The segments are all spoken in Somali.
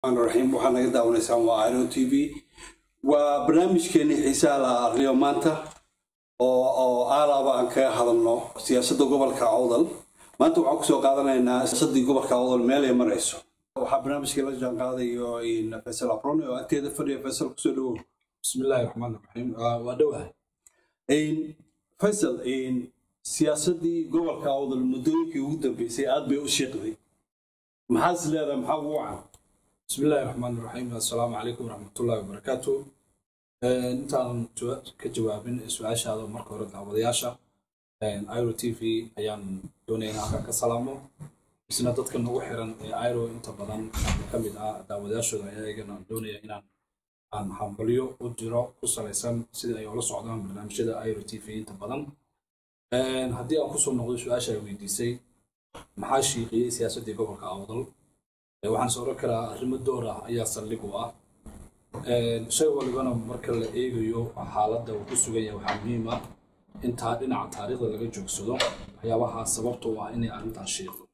raxiim waxaa naga daawanaysaan waa iro t v waa barnaamijkeenii xiisaha la aqriyo maanta oo oo aalaaba aan kaga hadalno siyaasadda gobolka awdal maanta waxaan kusoo qaadanaynaa siyaasaddii gobolka awdal meel ay marayso waxaa barnaamijka la jaan qaadayo faysal aprone oo agteeda fadhiya faysal kusoo dhawow bismillaahi raxmaan raxiim waa dhowahay faysal siyaasaddii gobolka awdal muddooyinkii ugu dambeysay aad bay u shiiqday maxaad is leedahay maxaa ugu wacan bismillaahi raxmaan raxiim assalaamu calaykum waraxmatullaahi wabarakaatu intaanan ka jawaabin su-aashaada marka hore daawadayaasha iro t v ayaan doonaya in halkan ka salaamo isna dadka nagu xiran ee iro inta badan ka mid ah daawadayaashooda ayaa iyagana doonaya inaan aan hambalyo u diro ku salaysan sida ay ula socdaan barnaamijyada iro t v inta badan haddii aan kusoo noqdo su-aasha ay weydiisay maxaa shiiqiyey siyaasaddii gobolka awdal waxaan is oran karaa arrimo door ah ayaa saldhig u ah shay walibana marka la eegayo xaaladda uu ku sugan yahay waxaa muhiim ah intaa dhinaca taariikhda laga joogsado waxyaabaha sababta u ah inay arrintan shiiqdo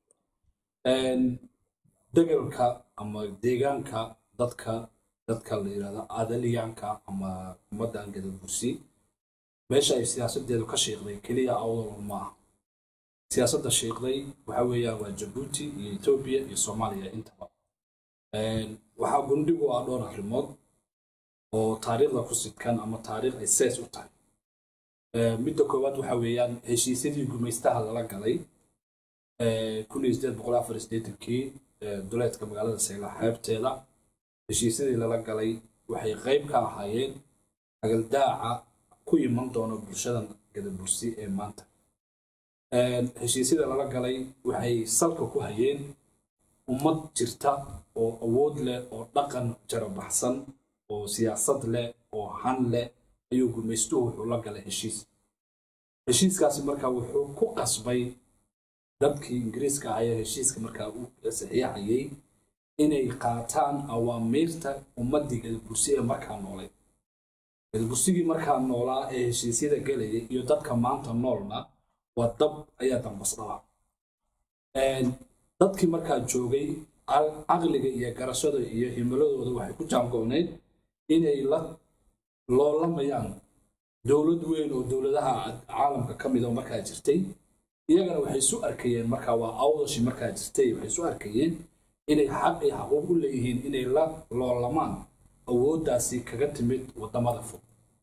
degalka ama deegaanka dadka dadka la yidhahdo adaliyaanka ama ummaddan gadabursi meesha ay siyaasadeedu ka shiiqday keliya awdal maaha siyaasadda shiiqday waxa weeyaan waa jabuuti iyo etoobiya iyo soomaaliya intaba waxaa gundhigu ah dhowr arrimood oo taariikhda ku sidkan ama taariikh ay sees u tahay midda koowaad waxa weeyaan heshiisyadii gumaystaha lala galay kii duleedka magaalada sayla xeebteeda heshiisyadii lala galay waxay qayb ka ahaayeen agaldaaca ku iman doona bulshadan gadabursi ee maanta heshiisyada lala galay waxay salka ku hayeen ummad jirta oo awood leh oo dhaqan jarabaxsan oo siyaasad leh oo han leh ayuu gumaystuhu wuxuu la galay heshiis heshiiskaasi markaa wuxuu ku qasbay dadkii ingiriiska ayaa heshiiska markaa u saxiixayay inay qaataan awaamiirta ummaddii gadabursi ee markaa noolay gadabursigii markaa noolaa ee heshiisyada gelayay iyo dadka maanta noolna waa dab ayaa dambas dhala dadkii markaa joogay caqliga iyo garashada iyo himiladooda waxay ku jaango-neyd inay la loolamayaan dowlad weyn oo dowladaha caalamka ka mid oo markaa jirtay iyagana waxay isu arkayeen markaa waa awdashi markaa jirtay waxay isu arkayeen inay xaq iyo xaquuq u leeyihiin inay la loolamaan awooddaasi kaga timid waddamada fog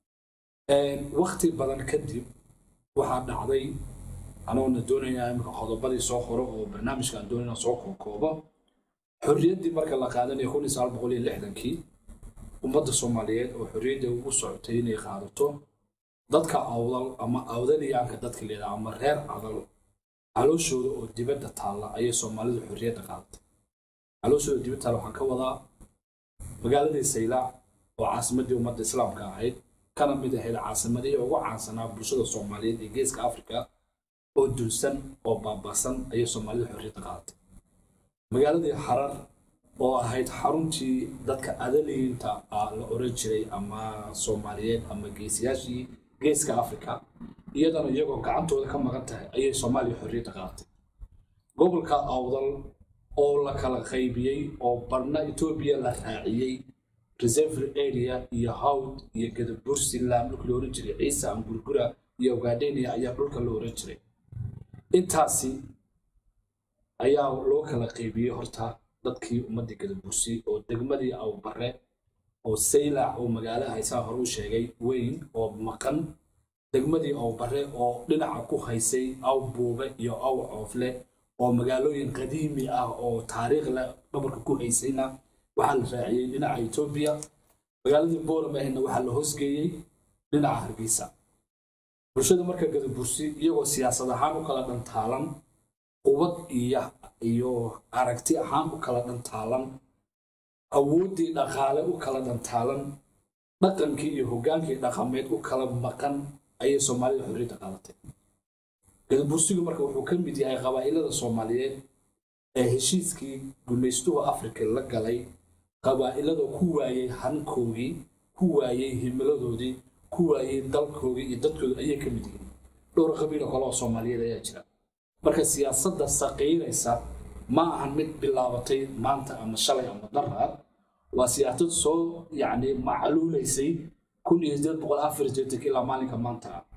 wakti badan kadib waxaa dhacday anoona doonayaa imika qodobadii soo horo oo barnaamijka aan doonayna soo kookoobo xorriyaddii marka la qaadanaya kun iyo sagaal boqol iyo lixdankii ummadda soomaaliyeed oo xorriyadda ugu socotay inay qaadato dadka awdal ama awdaliyaanka dadka leedaha ama reer adal calooshooda oo dibadda taalla ayay soomaalidu xorriyadda qaadatay calooshooda dibadda taalla waxaan ka wadaa magaaladii saylaac oo caasimaddii ummadda islaamka ahayd kana mid ahayd caasimadihii ugu caansanaa bulshada soomaaliyeed ee geeska afrika oo dulsan oo baabaasan ayay soomaalida xorriyadda qaadatay magaaladii xarar oo ahayd xaruntii dadka adaliyiinta la oran jiray ama soomaaliyeed ama geesiyaashii geeska afrika iyadana iyagoo gacantooda ka maqan tahay ayay soomaaliya xorriyadda qaadatay gobolka awdal oo la kala qaybiyey oo barna etoobiya la raaciyey reservery area iyo hawd iyo gadabursiland dhulka la oran jiray ciisa angurgura iyo ogaadenia ayaa dhulka la oran jiray intaasi ayaa loo kala qaybiyey horta dadkii ummaddii gadabursi oo degmadii awbare oo saylac oo magaalo haysaa hore u sheegay weyn oo maqan degmadii awbare oo dhinaca ku haysay aw buube iyo aw coofle oo magaalooyin qadiimi ah oo taariikh leh dhabarka ku haysayna waxaa la raaciyey dhinaca etoobiya magaaladii boolamahna waxaa la hoosgeeyey dhinaca hargeysa bulshada marka gadabursi iyagoo siyaasad ahaan u kala dhantaalan qubad iyo iyo aragti ahaan u kala dhantaalan awooddii dhaqaale u kala dhantaalan dhaqankii iyo hoggaankii dhaqameed u kala maqan ayay soomaalida xorriyadda qaadatay gadabursigu marka wuxuu ka mid yahay qabaa'ilada soomaaliyeed ee heshiiskii gumaystuhu afrika la galay qabaa'ilada ku waayey hankoogii ku waayey himiladoodii ku waayey dalkoodii iyo dadkooda ayay ka mid yihiin dhowr qabiilo kale oo soomaaliyeed ayaa jira marka siyaasadda saqiiraysa ma ahan mid bilaabatay maanta ama shalay ama daraad waa siyaasad soo yacni macluulaysay kun iyo sideed boqol afar jeetanka ilaa maalinka maanta ah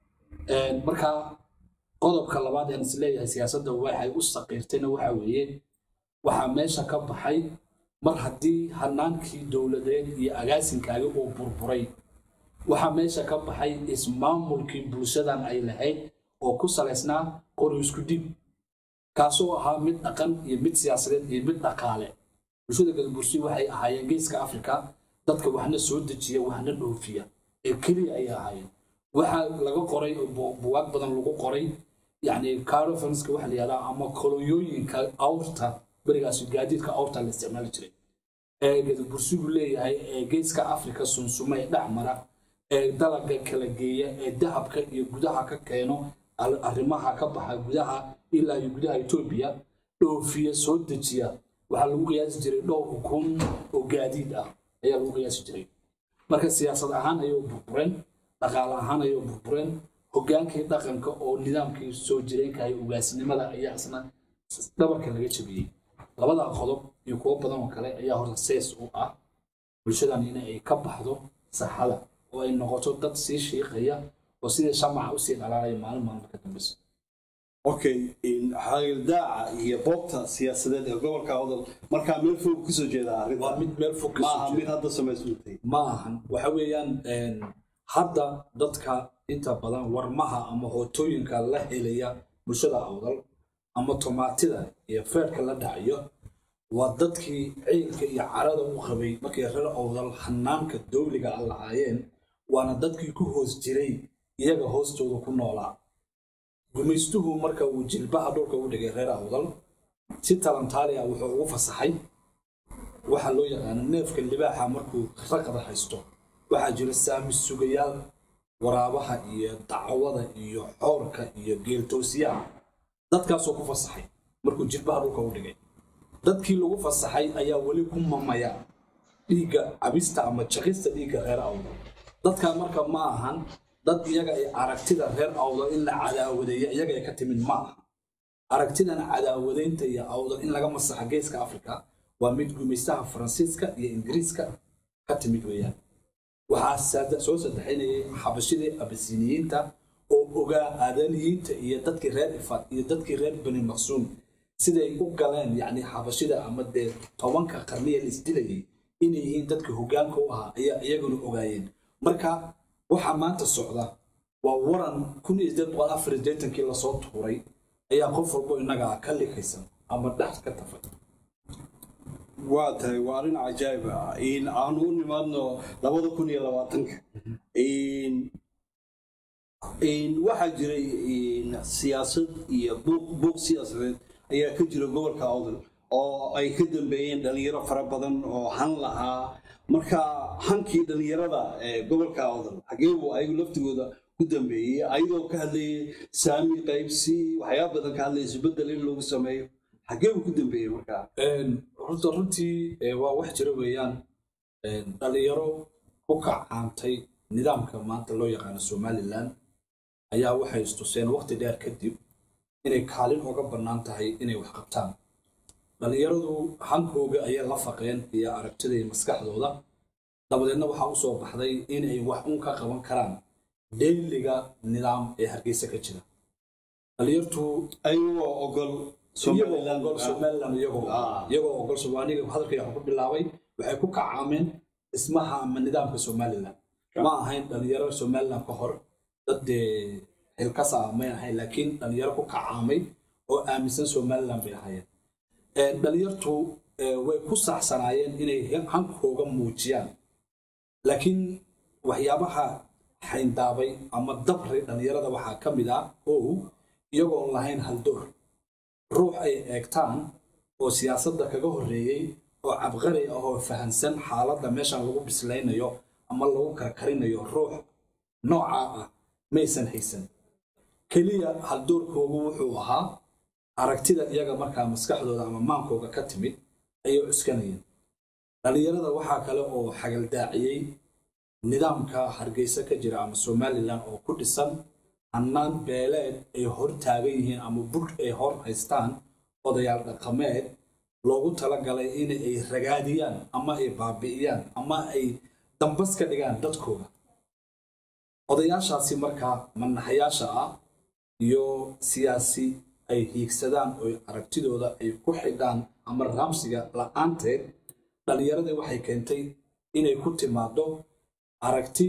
marka qodobka labaad aan isleeyahay siyaasadda waxay u saqiirtayna waxa weeye waxaa meesha ka baxay mar haddii hanaankii dowladeed iyo agaasinkaagi uu burburay waxaa meesha ka baxay ismaamulkii bulshadan ay lahayd oo ku salaysnaa qori isku dhib kaasoo ahaa mid dhaqan iyo mid siyaasadeed iyo mid dhaqaale bulshada galbursi waxay ahaayeen geeska afrika dadka waxna soo dejiya waxna dhoofiya ee keliya ayay ahaayeen waxaa laga qoray buwaag badan lagu qoray yani carofanska waxa la yihahdaa ama kolonyooyinka awrta berigaas gaadiidka awrta la isticmaali jiray ee galbursigu leeyahay ee geeska afrika sunsume ee dhacmara ee dalaga kala geeya ee dahabka iyo gudaha ka keeno arrimaha ka baxa gudaha ilaa iyo gudaha etoobiya dhoofiya soo dejiya waxaa lagu qiyaasi jiray dhowr kun oo gaadiid ah ayaa lagu qiyaasi jiray marka siyaasad ahaan ayay burbureen dhaqaale ahaan ayay burbureen hogaankii dhaqanka oo nidaamkii soo jireenkahay ugaasnimada ayaa isna dhabarka laga jabiyey labada qodob iyo kuwo badan oo kale ayaa horta sees u ah bulshadan in ay ka baxdo saxada oo ay noqoto dad sii shiiqaya oo sidii shamaca usii dhalaalaya maalin maalin ka dambeysa okay xagildaaca iyo boobta siyaasadeed ee gobolka awdal markaa meel fog kasoo jeeda arrinta waa mid meel fog ma kasoo aha jeeda. mid hadda samaysmantay ma ahan waxa weeyaan een, hadda dadka inta badan warmaha ama hootooyinka la helaya bulshada awdal ama tomaatida iyo feerka la dhacayo waa dadkii ciilka iyo carada u qabay markay reer awdal hanaanka dowliga a lahaayeen waana dadkii ku hoos jiray iyaga hoostooda ku noolaa gumaystuhu marka uu jilbaha dhulka u dhigay reer awdal si talantaaliya wuxuu ugu fasaxay waxaa loo yaqaano neefka libaaxa markuu raqda haysto waxaa jira saami sugayaal waraabaha iyo dacwada iyo xoorka iyo geeltoosiyaha dadkaasoo ku fasaxay markuu jilbaha dhulka u dhigay dadkii lagu fasaxay ayaa weli ku mamaya dhiigga cabista ama jaqista dhiigga reer awdal dadkaa marka ma ahan dad iyaga ay aragtida reer awdal in la cadaawadeeya iyaga ay ka timid ma aha aragtidan cadaawadaynta iyo awdal in laga masaxa geeska afrika waa mid gumaystaha faransiiska iyo ingiriiska ka timid weeyaan waxaa saada- soo saddexaynayay xabashidii abasiniyiinta oo ogaa aadaniyiinta iyo dadkii reer ifad iyo dadkii reer bani maqsuum siday u galeen yacni xabashida ama dee tobanka qarniya la isdilayay inay yihiin dadka hoggaanka u ahaa ayaa iyaguna ogaayeen marka waxaa maanta socda waa waran kun iyo sideed boqol afar iyo sideetankii lasoo tuuray ayaa qof walbo innaga ka likaysan ama dhex ka tafay waa tahay waa arrin cajaa'ib ah in aanu u nimaadno labada kun iyo labaatanka in in waxaa jiray in siyaasad iyo buuq buuq siyaasadeed ayaa ka jira gobolka awdal oo ay ka dambeeyeen dhalinyaro fara badan oo han lahaa marka hankii dhalinyarada ee gobolka awdal xagee buu ayagu laftigooda ku dambeeyey ayagoo ka hadlayay saami qaybsi waxyaaba badan ka hadlayay isbedel in lagu sameeyo xagee buu ku dambeeyey markaa runta runtii eh, waa wax jira weeyaan eh, dhalinyaro ku kacaantay nidaamka maanta loo yaqaano somalilan ayaa waxay istuseen waqti dheer kadib inay kaalin uga bannaan tahay inay wax qabtaan dhalinyaradu hankooga ayay la faqeen iyo aragtida iyo maskaxdooda dabadeedna waxaa u soo baxday inay wax un ka qaban karaan deyliga nidaam ee hargeysa ka jira dhalinyartu ayagoo ogol iyagoo Somaliland ogol somaliland iyagoo Ah. iyagoo ogol somaaliga hadalkay wax ku bilaabay waxay ku kacaameen dhismaha ama nidaamka somaliland ma ahayn dhalinyaro somaliland ka hor dad dee xilkas ah may ahayn laakiin dhalinyaro ku kacaamay oo aaminsan somaliland bay ahaayeen Eh, dhalinyartu eh, way ku saxsanaayeen inay hankooga muujiyaan laakiin waxyaabaha xayndaabay ama dabray dhalinyarada waxaa ka mid ah ow iyagoon lahayn haldoor ruux ay eegtaan oo siyaasadda kaga horreeyey oo cabqari ah oo fahansan xaaladda meeshan lagu bislaynayo ama lagu karkarinayo ruux noocaa ah maysan haysan keliya haldoorkoogu wuxuu ahaa aragtida iyaga markaa maskaxdooda ama maankooga ka timid ayay cuskanayeen dhalinyarada waxaa kale oo xagaldaaciyey nidaamka hargeysa ka jira ama somalilan oo ku dhisan hannaan beeleed ay hor taagan yihiin ama bur ay hor haystaan odayaal dhaqameed loogu talagalay in ay ragaadiyaan ama ay baabi'iyaan ama ay dambas ka dhigaan dadkooda odayaashaasi markaa manaxayaasha ah iyo siyaasi ay hiigsadaan oo aragtidooda ay ku xidhaan ama raamsiga la-aanteed dhallinyaradii waxay keentay inay ku timaado aragti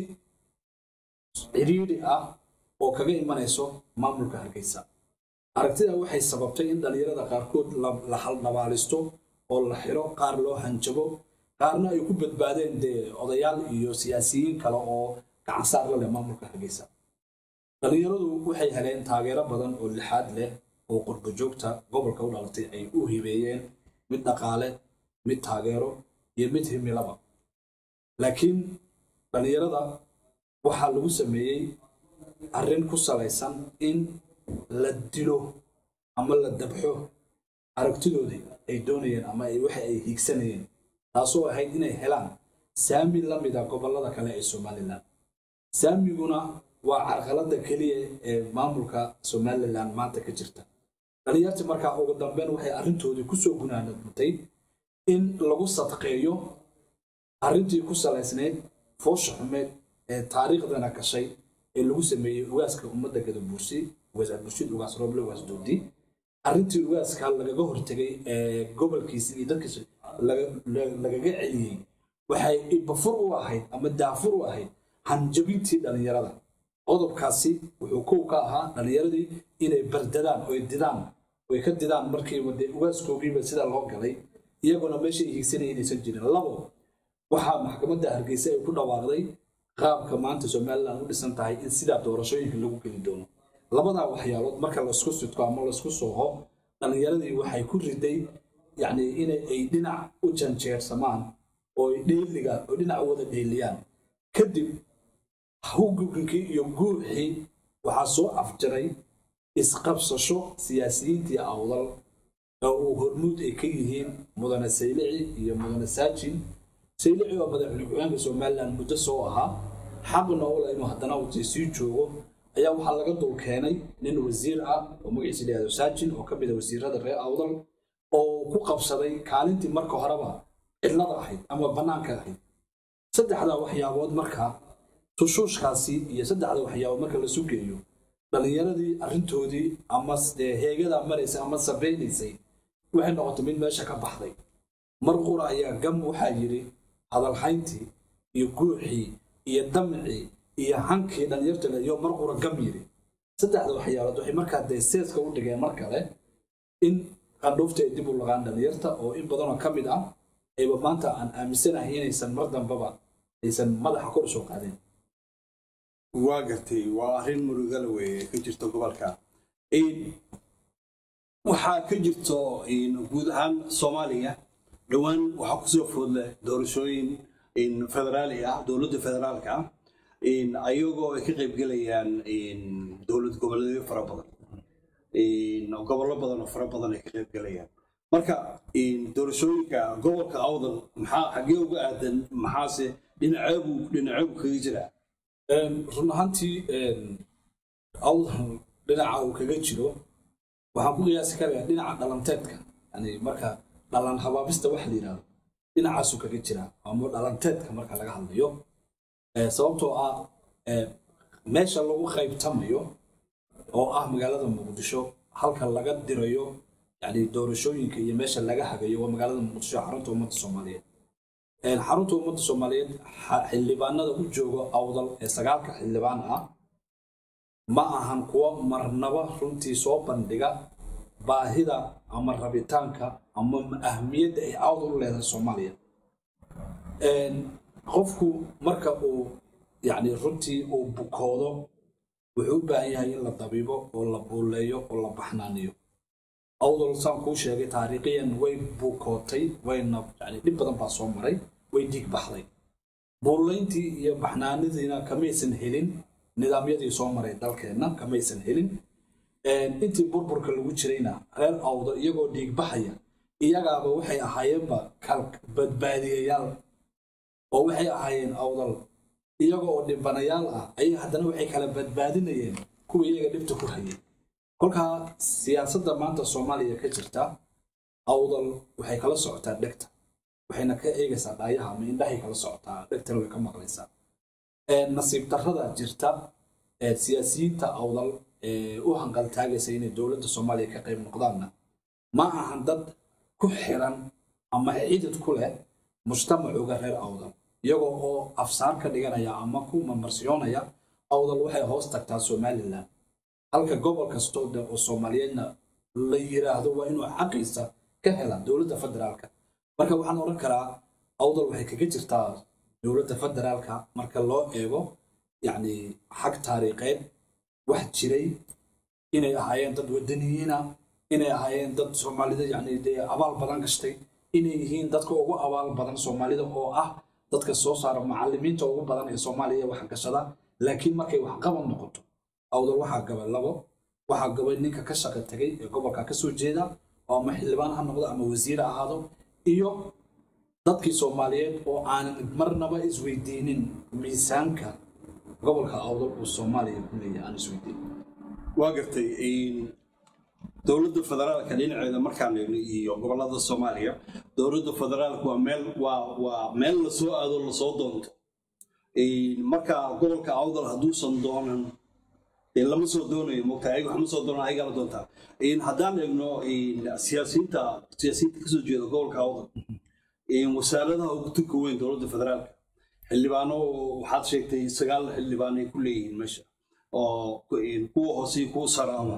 cidhiidhi ah oo kaga imanayso maamulka hargeysa aragtida waxay sababtay in dhallinyarada qaarkood la haldhabaalisto oo la xiro qaar loo hanjabo qaarna ay ku badbaadeen dee odayaal iyo siyaasiyiin kale oo gacansaar la leh maamulka hargeysa dhallinyaradu waxay heleen taageero badan oo lixaad leh oo qurbojoogta gobolka u dhalatay ay u hibeeyeen mid dhaqaale mid taageero iyo mid himilaba laakiin dhallinyarada waxaa lagu sameeyey arrin ku salaysan in la dilo ama la dabxo aragtidoodii ay doonayeen ama waxa ay hiigsanayeen taasoo ahayd inay helaan saami la mida gobollada kale ee somalilan saamiguna waa carqalada keliya ee maamulka somalilan maanta ka jirta dhallinyartii markaa ugu dambeyn waxay arrintoodii kusoo gunaanadmatay in lagu sadqeeyo arrintii ku salaysnayd foosha xumeed ee taariikhdana gashay ee lagu sameeyey ugaaska ummadda gadabuursi ugaas abdurshid ugaas rooble ugaas doodi arrintii ugaaska lagaga hortegay ee gobolkiisa iyo dadkiisa lagaga celiyey waxay ibafur u ahayd ama daafur u ahayd hanjabintii dhallinyarada qodobkaasi wuxuu kow ka ahaa dhallinyaradii inay bardadaan oy didaan oy ka didaan markiiba dee ugaaskoogiiba sida loo galay iyaguna meesha ay hiigsanaya inaysan jirin labo waxaa maxkamadda hargeysa ay ku dhawaaqday qaabka maanta somalilan u dhisan tahay in sidaa doorashooyinka lagu geli doono labadaa waxyaalood marka laisku sudko ama laisku sooho dhallinyaradii waxay ku riday yacni inay ay dhinac u janjeersamaan oo dheeliga oo dhinac wada dheeliyaan kadib hawguginkii iyo guuxii waxaa soo afjaray isqabsasho siyaasiyiintii awdal oo uu hormuud ay ka yihiin mudane saylici iyo mudane saajin saylici oo madaxweyne ku-xigeenka somalilan muddo soo ahaa xaqna ula inuu haddana wati sii joogo ayaa waxaa laga dul keenay nin wasiir ah oo magaciisa layihahdo saajin oo ka mid a wasiirada reer awdal oo ku qabsaday kaalintii marka horeba cidlada ahayd ama bannaanka ahayd saddexdaa waxyaabood marka tushuushkaasi iyo saddexda waxyaabood marka la sugeeyo dhallinyaradii arrintoodii ama dee heegadaa maraysay ama sabaynaysay waxay noqotay mid meesha ka baxday mar qura ayaa gam waxaa yidhi hadalhayntii iyo guuxii iyo damcii iyo hankii dhallinyarta iyo mar qura gam yidhi saddexda waxyaalood waxay markaa dee seeska u dhigeen mar kale in qandhuufta ay dib u laqaan dhallinyarta oo in badanoo ka mid ah ayba maanta aan aaminsanahay inaysan mar dambaba aysan madaxa kor usoo qaadeen waa gartay waa arrin murugala weeye ka jirto gobolka waxaa ka jirto guud ahaan soomaaliya dhowaan waxaa kusoo foodleh doorashooyin federaali ah dowladda federaalka ah ayagoo ay ka qaybgelayaan dowlad goboleedyo fara badan gobollo badan oo fara badan ay ka qaybgelayaan marka doorashooyinka gobolka awdal maxaa xaggee uga aadan maxaase dhinaceebu dhinaceebu kaga jiraa run ahaantii awdal dhinaca uu kaga jiro waxaan ku qiyaasi karayaa dhinaca dhalanteedka yani marka dhalan habaabista waxa la yidhahdo dhinacaasuu kaga jiraa ama dhalanteedka marka laga hadlayo sababtoo ah meesha lagu qaybtamayo oo ah magaalada muqdisho halka laga dirayo yani doorashooyinka iyo meesha laga hagayo waa magaalada muqdisho xarunta ummadda soomaaliyeed xarunta ummadda soomaaliyeed xildhibaanada u jooga awdal ee sagaalka xildhibaan ah ma ahan kuwa marnaba runtii soo bandhiga baahida ama rabitaanka ama ahmiyadda ay awdal u leedahay soomaaliya qofku marka uu yani runtii uu bukoodo wuxuu u baahan yahay in la dabiibo oo la buuleeyo oo la baxnaaniyo awdal saan kuu sheegay taariikhiyan way buukootay wayna yani dhib badan baa soo maray way dhiig baxday buulayntii iyo baxnaanidiina kamaysan helin nidaamyadii soo maray dalkeenna kamaysan helin intii burburka lagu jirayna reer awda iyagoo dhiig baxaya iyagaaba waxay ahaayeenba badbaadiyayaal oo waxay ahaayeen awdal iyaga oo dhibanayaal ah ayay haddana waxay kala badbaadinayeen kuwa iyaga dhibta ku hayay kolkaa siyaasadda maanta soomaaliya ka jirta awdal waxay kala socotaa dhegta waxayna ka eegaysaa dhaayaha ama indhahay kala socotaa dhegtana way ka maqlaysaa nasiib darrada jirta siyaasiyiinta awdal u hanqaltaagaysa inay dowladda soomaaliya ka qayb noqdaanna ma ahan dad ku xiran ama cidid ku leh mujtamacuga reer awdal iyagoo oo afsaar ka dhiganaya ama ku mamarsiyoonaya awdal waxay hoos tagtaa somalilan halka gobol kastoo de oo soomaaliyeedna la yiraahdo waa inuu xaqiisa ka hela dowladda federaalka marka waxaan odhan karaa awdal waxay kaga jirtaa dowladda federaalka marka loo eego yacni xag taariikheed wax jiray inay ahaayeen dad wadaniyiina inay ahaayeen dad soomaalida yani dee abaal badan gashtay inay yihiin dadka ugu abaal badan soomaalida oo ah dadka soo saara macalimiinta ugu badan ee soomaaliya wax gashada laakiin markay waxqaban noqoto awdal waxaa gaba labo waxaa gabay ninka ka shaqo tegay ee gobolka ka soo jeeda oo ama xildhibaan ha noqdo ama wasiir ha ahaado iyo dadkii soomaaliyeed oo aanan marnaba isweydiinin miisaanka gobolka awdal uu soomaaliya ku leeyahay aan isweydiinin waa gartay dowladda federaalka dhinaceeda markaan eegno iyo gobolada soomaaliya dowladda federaalka waa meel waa waa meel lasoo aado lasoo doonto marka gobolka awdal hadduusan doonan dee lama soo doonayo mogta ayaga waxma soo doonaan ayagaa la doontaa haddaan eegno siyaasiyiinta siyaasiyiinta kasoo jeeda gobolka awdal wasaaradaha ugu tunka weyn dowladda federaalka xildhibaano waxaad sheegtay sagaal xildhibaan ay ku leeyihiin meesha oo kuwa hoose iyo kuwa saraaba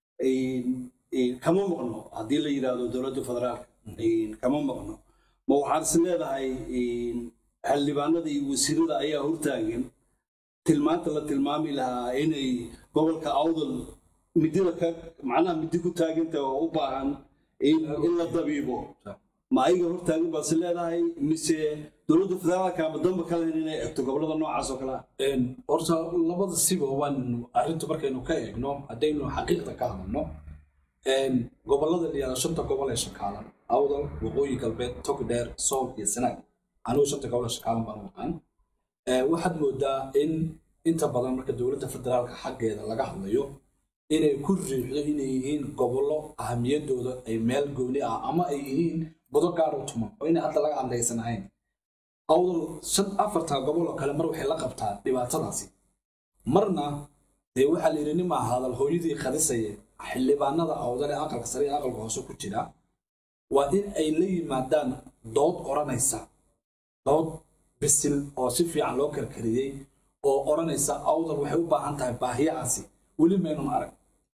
kama maqno haddii la yidhaahdo dowladda federaalka kama maqno ma waxaad is leedahay xildhibaanada iyo wasiirada ayaa hortaagan tilmaanta la tilmaami lahaa inay gobolka awdal midida ka macnaha midi ku taaganta oo u baahan in la dabiibo ma ayaga hortaagan baad is leedahay mise dowladda federaalka ama damba ka lahayn inay egto gobolada noocaas oo kale ah horta labada siba waan arrinta markaynu ka eegno haddaynu xaqiiqda ka hadalno gobolada la yihahdo shanta gobol ee shakaalan awdal waqooyi galbeed togdheer sool iyo sanaag anigu shanta gobol ee shakaalan baan u aqaan waxaad moodaa in inta badan marka dowladda federaalka xaggeeda laga hadlayo inay ku riixdo inay yihiin gobollo ahamiyadooda ay meel gooni ah ama ay yihiin budo gaar u tuman oo inay hadda laga hadlaysan ahayn awdal shan afarta gobol oo kale mar waxay la qabtaa dhibaatadaasi marna dee waxaa la yidhi nimaa hadal hooyadii khadisaye xildhibaanada awdal ee aqalka sare ee aqalka hoose ku jira waa in ay la yimaadaan dood odhanaysa dood bisil oo si fiican loo karkariyey oo odhanaysa awdal waxay u baahan tahay baahiyahaasi weli maynun arag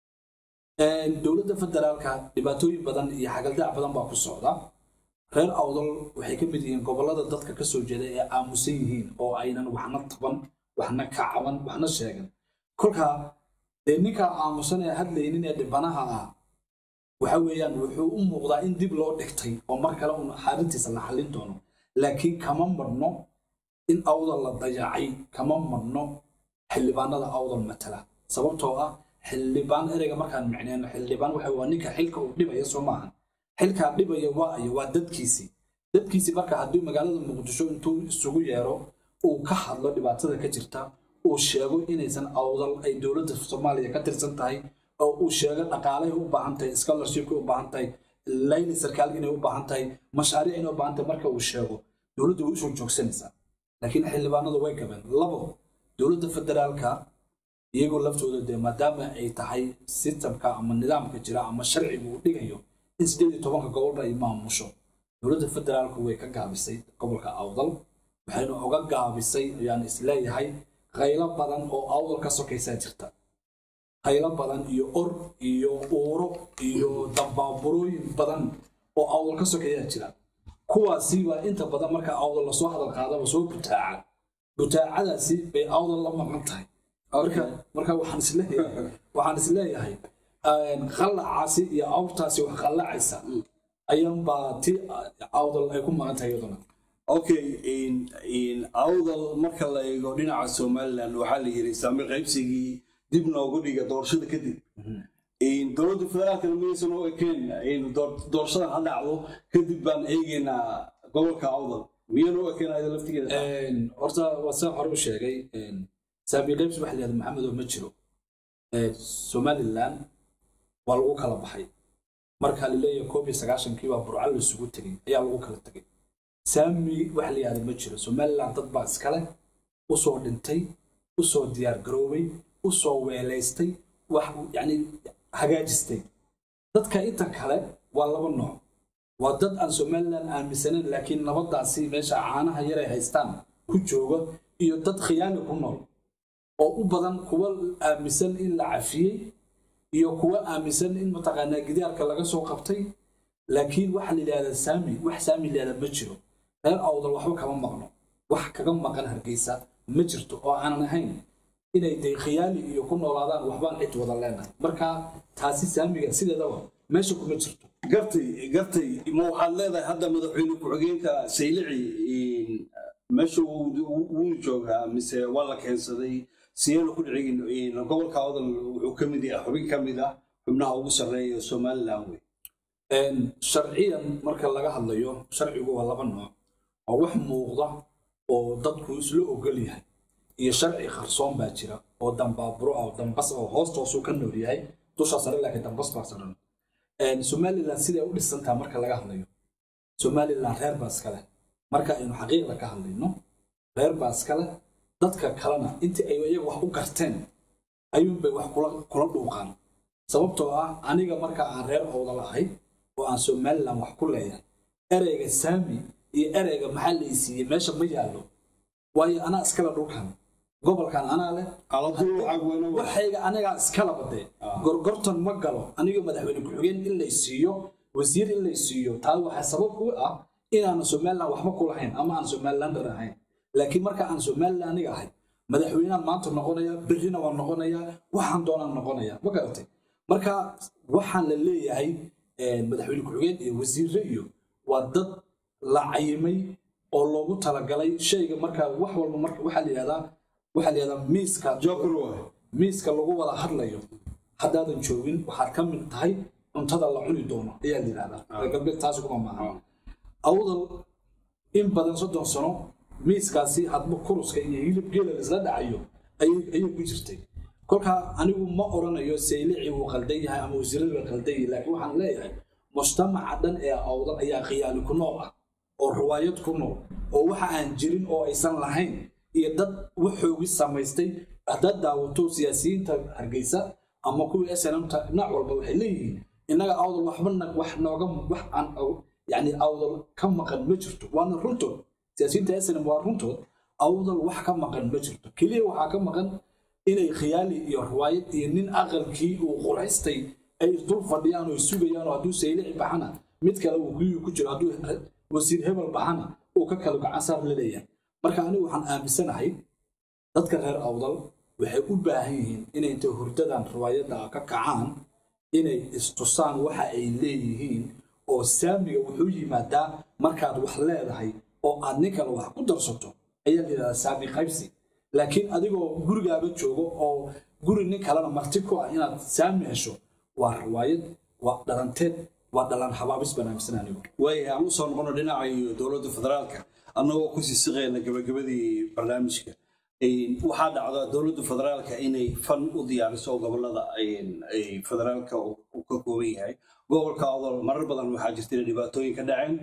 dowladda federaalka dhibaatooyin badan iyo xagaldaac badan baa ku socda reer awdal waxay ka mid yihiin gobolada dadka ka soo jeeda ee aamusan yihiin oo aynan waxna taban waxna kacaban waxna sheegan kolkaa dee ninkaa aamusan ee hadlaynin ee dhibanaha ah waxa weeyaan wuxuu u muuqdaa in dib loo dhigtay oo mar kale un xaalintiisa la xallin doono laakiin kama marno in awdal la dayacay kama marno xildhibaanada awdal matala sababtoo ah xildhibaan ereyga markaan micneyno xildhibaan waxa waa ninka xilka uu dhibaya soo maahan xilkaa dhibaya waa ayo waa dadkiisii dadkiisii marka haddii magaalada muqdisho intuu isugu yeero uu ka hadlo dhibaatada ka jirta uu sheego inaysan awdal ay dowladda soomaaliya ka tirsan tahay oo uu sheego dhaqaalay u baahan tahay scholarshipka u baahan tahay layli sarkaal inay u baahan tahay mashaariic inay u baahan tahay marka uu sheego dowladdu way usoo joogsanaysaa laakiin xildhibaanadu way gabeen labo dowladda federaalka iyagoo laftooda dee maadaama ay tahay sistamka ama nidaamka jira ama sharciga uu dhigayo in sideed iyo tobanka gobolba ay maamusho dowladda federaalku way ka gaabisay gobolka awdal waxaynu oga gaabisay ayaan isleeyahay qaylo badan oo awdal ka sokaysaa jirta qaylo badan iyo or iyo uuro iyo dambaaburooyin badan oo awdal ka sokeeyaa jira kuwaasi baa inta badan marka awdal lasoo hadal qaadaba soo butaaca butaacadaasi bay awdal la maqan tahay marka marka waxaan isleeyahay waxaan isleeyahay qallacaasi iyo awrtaasi wax qallacaysa ayaanbaa ti awdal ay ku maqan tahay iyaduna okay awdal marka la eego dhinaca somaliland waxaa la yiri saami qaybsigii dib noogu dhiga doorashada kadib dowladda federaalkana maysan u ekeen doorashadan ha dhacdo kadib baan eegeynaa gobolka awdal miyaan u ekeen ayada laftigeeda horta waa saa hore u sheegay saami qaybsi waxa la yihahda maxamed oo ma jiro somaliland waa lagu kala baxay marka laleeyahay koob iyo sagaashankii baa burco laisugu tegay ayaa lagu kala tegay saami wax la yihahda ma jiro somaliland dad baa iskale usoo dhintay usoo diyaar garoobay usoo weelaystay wax yani hagaajistay dadka inta kale waa laba nooc waa dad aan somaliland aaminsanayn laakiin nabadaasi meesha caanaha yaray haystaan ku jooga iyo dad khiyaani ku nool oo u badan kuwa aaminsan in la cafiyey iyo kuwa aaminsan in mataqaanaa gidaarka laga soo qabtay laakiin waxa la yidhahdaa saami wax saami la yidhahda ma jiro reer awdal waxba kama maqno wax kaga maqan hargeysa ma jirto oo aanan ahayn inay day khiyaali iyo ku noolaadaan waxbaan cid wada leenahay marka taasi saamiga sideedaba meesha kuma jirto gartay gartay ma waxaad leedahay hadda madaxweyne ku-xigeenka saylici meesha wuu joogaa mise waa la keensaday siyeena ku dhicin gobolka awdal wuxuu ka mid yahay xubin ka mid ah xubnaha ugu sarreeya somaliland wey sharciyan marka laga hadlayo sharcigu waa laba nooc waa wax muuqda oo dadku isla ogol yahay iyo sharci qarsoon baa jira oo dambaaburo ah oo dambas oo hoostoosuu ka nool yahay dusha sare laakiin dambas baa saran somaliland siday u dhisantaa marka laga hadlayo somaliland reer baa iskale marka aynu xaqiiqda ka hadlayno reer baa iskale dadka kalena intii ay iyaga wax u garteen ayuunbay wax kula dhuuqaan sababtoo ah aniga marka aan reer owdal ahay oo aan somaliland wax ku leeyahay ereyga saami iyo ereyga maxaa la isiiyey meesha ma yaallo waayo anaa iskale dhulkan gobolkan anaa leh waxayga anigaa iskala badee gorgortan ma galo aniga madaxweyne ku-xigeen in lay siiyo wasiir in lay siiyo taa waxaa sabab u ah inaanan somaliland waxba ku lahayn ama aan somalilander ahayn laakiin marka aan somaliland aniga ahay madaxweynehan maanta noqonaya berrina waan noqonayaa waxaan doonaan noqonaya ma garatay marka waxaan la leeyahay madaxweyne ku-xigeen iyo wasiirre iyo waa dad la cayimay oo loogu talagalay shayga marka wax walba marka waxaa la yidhahdaa waxaa la yidhahdaa miiska miiska lagu wada hadlayo haddaadan joogin waxaad ka mid tahay cuntada la cuni doono ayaa la yidhahdaa reer galbeed taasi kuma maaha awdal in badan soddon sano miiskaasi hadba kuruska iyo hilib geela isla dhacayo ayay ku jirtay kolkaa anigu ma oranayo saylici wuu qaldan yahay ama wasiiradu waa qaldan yahay laakiin waxaan leeyahay mujtamaca dhan ee awdal ayaa khiyaali ku nool ah oo riwaayad ku nool oo waxa aan jirin oo aysan lahayn iyo dad waxoogi samaystay haddaad daawato siyaasiyiinta hargeysa ama kuwii snmta dhinac walba waxay leeyihiin innaga awdal waxbana wax nooga wax aan yani awdal ka maqan ma jirto waana runtood siyaasiyiinta snm waa runtood awdal wax ka maqan ma jirto keliya waxaa ka maqan inay khiyaali iyo riwaayad iyo nin aqalkii uu quraystay ay isdul fadhiyaan oo sugayaan oo hadduu saylici baxana mid kale uu guyuu ku jiro hadduu wasiir hebel baxana uu ka kala gacansaar la leeyahay marka anigu waxaan aaminsanahay dadka reer awdal waxay u baahan yihiin inay intay hurdadan riwaayadda ka kacaan inay istusaan waxa ay leeyihiin oo saamiga wuxuu yimaadaa markaad wax leedahay oo aad nin kale wax ku darsato ayaa la yidhahdaa saami qaybsi laakiin adigoo gurigaaga joogo oo guri nin kalena marti ku ah inaad saami hesho waa riwaayad waa dhalanteed waa dhalan habaabis baan aaminsan anigu waaya aan usoo noqono dhinaca iyo dowladda federaalka annagoo ku sii siqayna gabagabadii barnaamijka waxaa dhacda dowladda federaalka inay fan u diyaariso gobolada ay federaalka uu ka kooban yahay gobolka odol marar badan waxaa jirta inay dhibaatooyin ka dhaceen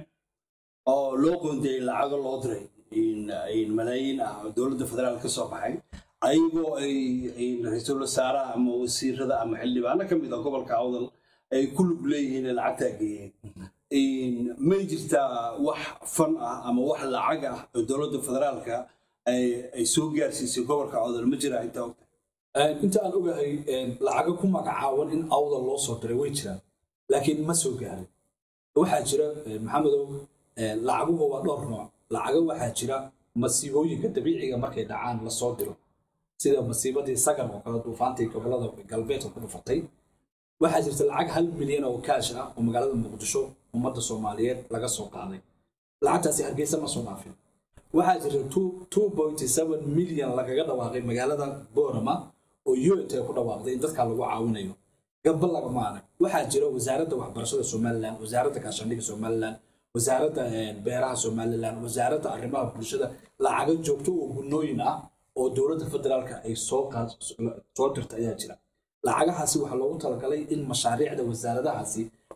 oo loo qoondeeyey lacago loo diray malaayiin ah oo dowladda federaalka ka soo baxay ayagoo ay ra-iisul wasaaraha ama wasiirada ama xildhibaano ka mid ah gobolka awdal ay ku lug leeyihiin ee lacagtaa geeyeen may jirtaa wax fan ah ama wax lacag ah oo dowladda federaalka ay soo gaarsiisay gobolka awdal ma jiraa intaa ogta inta aan ogahay lacago ku magacaawan in awdal loo soo diray way jiraan laakiin ma soo gaarin waxaa jira maxamedow lacaguhu waa dhowr nooc lacago waxaa jira masiibooyinka dabiiciga markay dhacaan lasoo diro sida masiibadii sagar oo kale duufaantii gobolada galbeedka ku dhufatay waxaa jirta lacag hal milyan oo kaash ah oo magaalada muqdisho ummadda soomaaliyeed laga soo qaaday lacagtaasi hargeysa ma soo dhaafin waxaa jirta milyan lagaga dhawaaqay magaalada boorama oo unt ku dhawaaqday in dadka lagu caawinayo gabba lagama arag waxaa jira wasaaradda waxbarashada somalilan wasaaradda gaashaandhigga somalilan wasaaradda beeraha somalilan wasaaradda arrimaha bulshada lacago joogto oo gunooyin ah oo dowladda federaalka ay soo dirta ayaa jira lacagahaasi waxaa loogu talagalay in mashaariicda wasaaradahaasi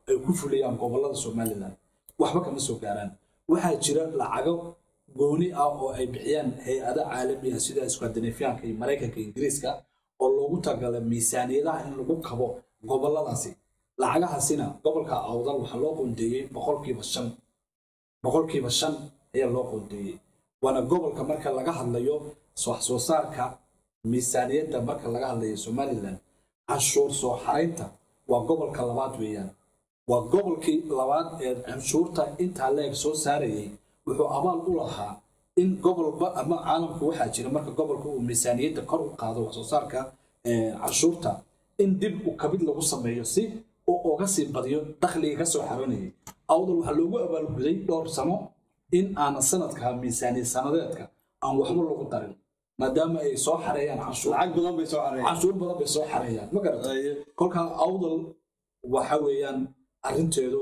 ay ku fuliyaan gobolada somalilan waxba kama soo gaaraan waxaa jira lacago gooni ah oo ay bixiyaan hay-ado caalami ah sida skandinafiyaanka iyo maraykanka ingiriiska oo loogu talagalay miisaaniyadaha in lagu kabo goboladaasi lacagahaasina gobolka awdal waxaa loo qoondeeyey boqolkiiba shan boqolkiiba shan ayaa loo qoondeeyey waana gobolka marka laga hadlayo wax soo saarka miisaaniyadda marka laga hadlayo somalilan canshuur soo xaraynta waa gobolka labaad weeyaan waa gobolkii labaad ee canshuurta intaa leeg soo saarayay wuxuu abaal u lahaa in gobolba ama caalamku waxaa jira marka gobolka uu miisaaniyadda kor u qaado wax soo saarka canshuurta in dib u kabid lagu sameeyo si uu uga sii badiyo dakhliga ka soo xaroonayay awdal waxaa loogu abaalguday dhowr sano in aanan sanadka miisaaniyad sanadeedka aan waxba lagu darin maadaama ay soo xareeyaan canshuur lacag badan bay soo xareeyaan canshuur badan bay soo xareeyaan ma garata kolkaa awdal waxa weeyaan arrinteedu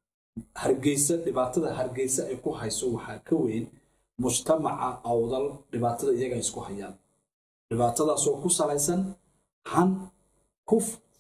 hargeysa dhibaatada hargeysa ay ku hayso waxaa ka weyn mujtamaca awdal dhibaatada iyaga isku hayaan dhibaatadaasoo ku salaysan han ku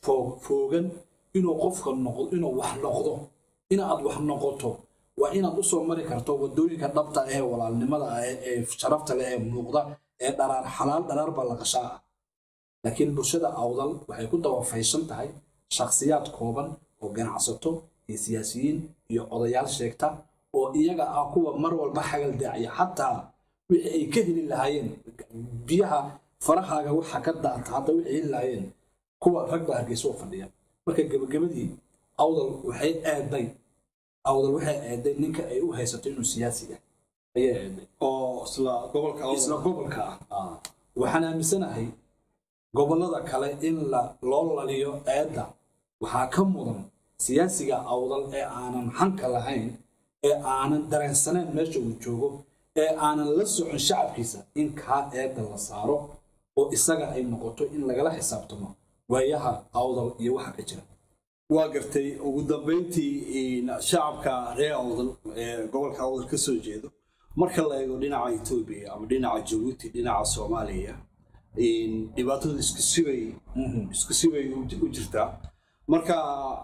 foogan inuu qofka noqdo inuu wax noqdo inaad wax noqoto waa inaad u soo mari karto wadooyinka dhabta ee walaalnimada ah ee sharafta leh ee muuqda ee dharaar xalaal dharaar ballaqashaa ah laakiin bulshada awdal waxay ku dabafaysan tahay shakhsiyaad kooban oo ganacsato iyo siyaasiyiin iyo odayaal sheegta oo iyaga ah kuwa mar walba xagal daacaya xataa wixii ay ka heli lahaayeen biyaha farahaaga waxa ka daata hadda wixii heli lahaayeen kuwa rag baa hargeysa u fadhiya marka gebagabadii awdal waxay eeday awdal waxay eeday ninka ay u haysato inuu siyaasi ah ayay eeday oo isla gobolka Awdal. isla gobolka ah waxaan aaminsanahay gobolada kale in la loo laliyo eedda waxaa ka mudan siyaasiga awdal ee aanan xanka lahayn ee aanan dareensanayn meesha uu joogo ee aanan la socon shacabkiisa in kaa eedda la saaro oo isaga ay noqoto in lagala xisaabtamo waayaha awdal iyo waxa ka jira waa gartay ugu dambeyntii shacabka reer awdal ee gobolka awdal ka soo jeedo marka la eego dhinaca etoobiya ama dhinaca jabuuti dhinaca soomaaliya dhibaatadu isku sibay isku sibay u jirtaa marka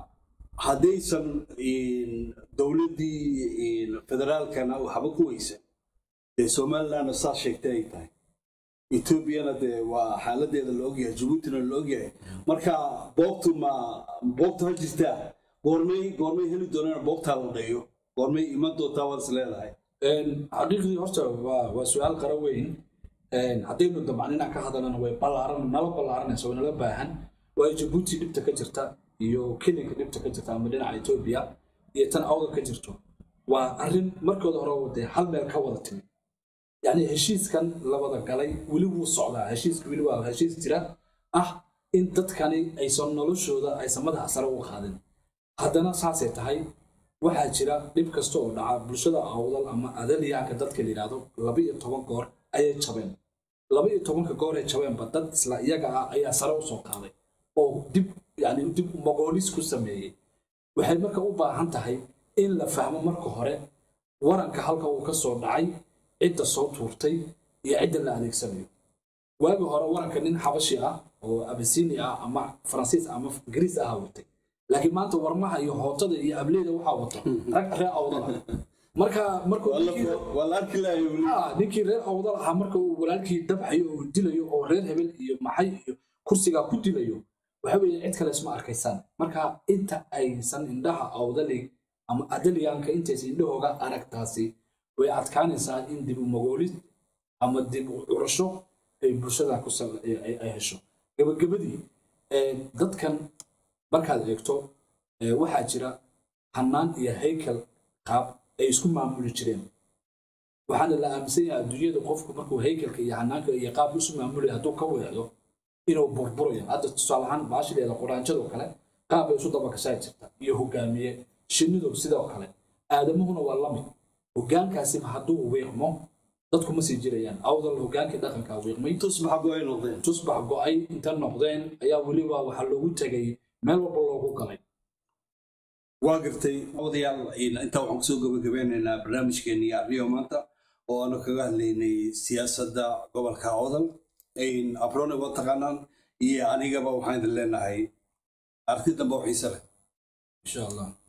haddaysan dowladdii federaalkana waxba ku weysan dee somalilandna saa sheegtay ay tahay etoobiyana dee waa xaaladeeda la ogyahay jabuutina la ogyahay marka boogtu ma boogta ha jirtaa goormay goormay heli doonaan boogtaa la dhayo goormay iman doontaa waad is leedahay xaqiiqdii horta waa waa su-aal qara weyn haddaynu dabcan inaan ka hadalana way ballaaran nala ballaaranaysa way nala baahan waayo jabuuti dhibta ka jirta iyo kelinka dhibta ka jirta ama dhinaca etoobiya iyo tan awdal ka jirto waa arrin markooda hore wadee hal meel ka wada timi yacni heshiiskan la wada galay weli wuu socdaa heshiiska weli waa heshiis jira ah in dadkani aysan noloshooda aysan madaxa sare u qaadin haddana saasay tahay waxaa jira dhib kasta oo dhaca bulshada awdal ama adaliyaanka dadka la yidhaahdo laba iyo toban goor ayay jabeen laba iyo tobanka goor ay jabeenba dad isla iyaga ah ayaa sare u soo qaaday oo dib yani dib mogoolis ku sameeyey waxay marka u baahan tahay in la fahmo marka hore waranka halka uu ka soo dhacay cidda soo tuurtay iyo cidda la adeegsanayo waagi hore waranka nin xabashi ah oo abasini ah ama faransiis ama ingiriis ah watay laakiin maanta warmaha iyo hootada iyo ableyda waxaa wato rag reer awdal ah marka markuu waa la arki lahay weli ninkii reer awdal ahaa marka uu walaalkii dabxayo oo dilayo oo reer hebel iyo maxay iyo kursigaa ku dilayo waxa weeye cid kale isma arkaysaan marka inta aysan indhaha awdali ama adaliyaanka intaysan indhahooga aragtaasi way adkaanaysaa in dib u magoolis ama dib u curasho ay bulshada ku ay hesho gabagabadii dadkan markaad eegto waxaa jira hannaan iyo haykel qaab ay isku maamuli jireen waxaana la aaminsan yahay adduunyada qofku markuu haykelka iyo hanaanka iyo qaabka isu maamulaya hadduu ka weecdo inuu burburayo hadda tusaale ahaan baashideeda quraanjadoo kale qaab bay isu dabakashaa jirta iyo hogaamiye shinnidu sidoo kale aadamuhuna waa lamid hogaankaasiba hadduu wiiqmo dadku ma sii jirayaan awdal hogaankii dhaqankaa wiiqmay tusbaxa go-ay noqdeen tusbax go-ay inta noqdeen ayaa weliba waxaa loogu tegay meel walba loogu galay waa gartay odayaal intaa waxaan kusoo gabagabeynaynaa barnaamijkeennii arriyo maanta oo aanu kaga hadlaynay siyaasadda gobolka odal abrone waa taqaanaan iyo anigaba waxaan idin leenahay arti dambe oo xiise leh insha allah